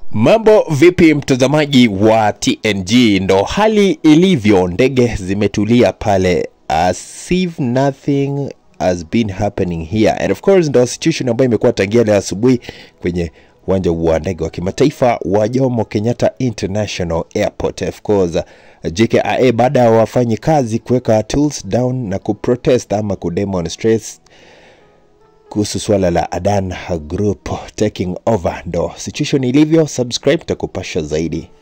Mambo vipi mtazamaji wa TNG? Ndo hali ilivyo, ndege zimetulia pale as if nothing has been happening here and of course ndo situation ambayo imekuwa tangia leo asubuhi kwenye uwanja wa ndege wa kimataifa wa Jomo Kenyatta International Airport. Of course JKIA baada ya wafanyi kazi kuweka tools down na kuprotest ama kudemonstrate kuhusu swala la Adan Group taking over, ndo situation ilivyo. Subscribe takupasha zaidi.